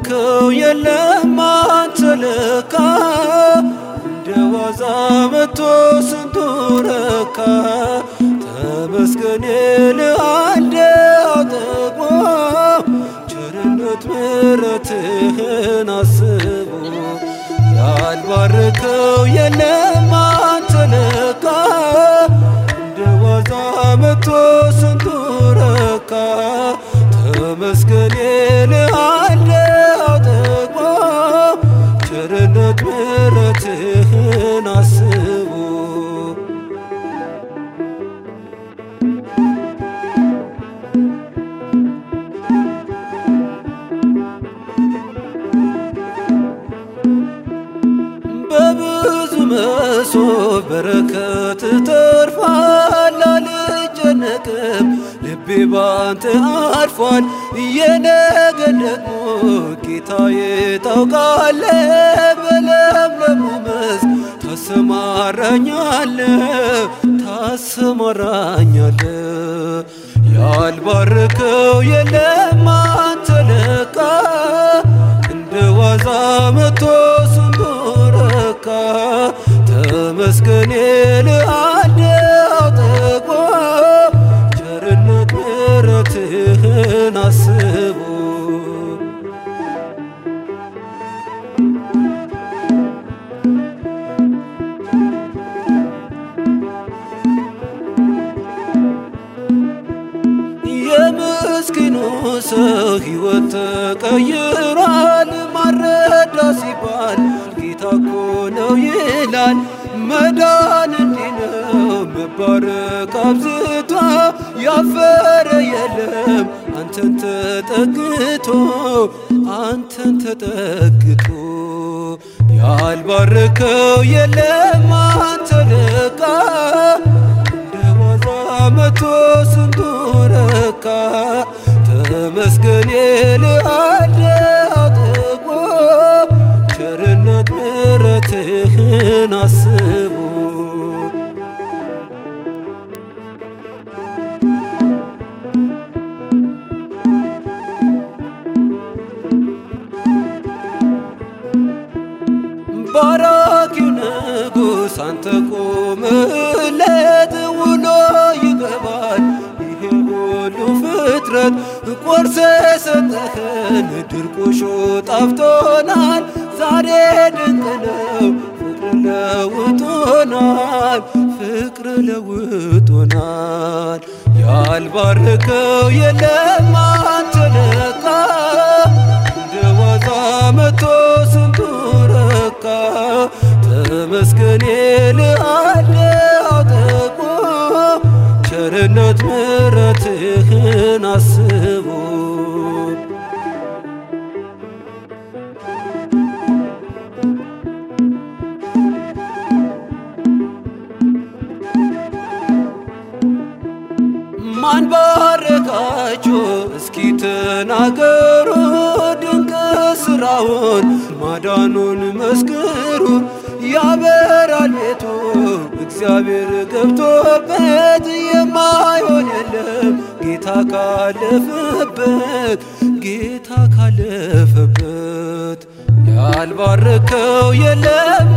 ያልባረከው የለም አንተ ለካ እንደ ዋዛ መቶ ስንቱ ረካ ተመስገን ልአንደ አጠግቦ ቸርነት ምሕረትህን አስቦ ያልባረከው የለም አንተ ለካ እንደ ዋዛ መቶ ስንቱ ረካ ተመስገን ልአንደ አጠግቦ ቸርነት ምሕረትህን አስቦ በብዙ መሶብ በረከት ተርፏል፣ አልጨነቅም ልቤ ባንተ አርፏል። የነገን ደግሞ ጌታዬ ታውቃለ፣ በለምለሙ መስክ ታሰማራኛለ ታሰማራኛለ ያልባረከው የለም አንተ ለካ እንደ ዋዛ መቶ ስንቱ ረካ ተመስገን ልአንደ አጠግቦ ቸርነት ምሕረትህን አስቦ የምስኪኑ ሰው ሕይወት ተቀይሯል። ማረዳ ሲባል ጌታ እኮ ነው ይላል። መዳን እንዲህ ነው መባረክ አብዝቶ ያፈረ የለም አንተን ተጠግቶ አንተን ተጠግቶ ያልባረከው የለም አንተ ለካ እንደ ዋዛ መቶ ስንቱ ረካ ተመስገን ልአንደ አጠግቦ ቸርነት ምሕረትህን አስቦ ባራኪው ንጉሥ አንተ ቆምለት ውሎ ይገባል ይሄ ሁሉ ፍጥረት ቆርሰ ሰጠኸን ድርቆሾ ጣፍቶናል ዛሬ ድንቅ ነው ፍቅር ለውጦናል ፍቅር ለውጦናል ያልባረከው የለም አንተ ለካ እንደ ዋዛ መቶ ስንቱ ረካ ተመስገን ልአንደ አጠግቦ ቸርነት ምሕረትህን አስቦ ማን ባረካችሁ እስኪ ተናገሩ ድንቅ ስራውን ማዳኑን መስክሩ ያበራል ቤቱ እግዚአብሔር ገብቶበት የማይሆን የለም ጌታ ካለፈበት ጌታ ካለፈበት ያልባረከው የለም